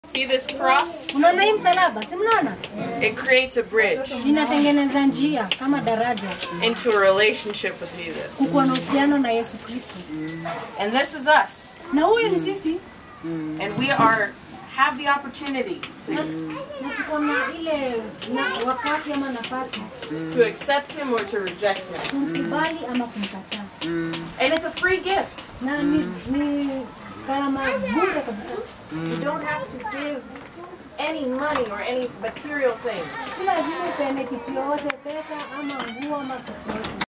See this cross? Unaona hii msalaba, si mnaona? It creates a bridge Inatengeneza njia kama daraja into a relationship with Jesus. kukuwa na uhusiano na Yesu Kristo, And this is us. na huyu ni sisi, And we are have the opportunity to, na tuko na ile na wakati ama nafasi to accept him or to reject him. kumkubali ama kumkataa, And it's a free gift. na ni, ni gharama bure kabisa. You don't have to give any money or any material things. Si lazima upeane kitu yoyote, pesa ama nguo ama kitu yoyote.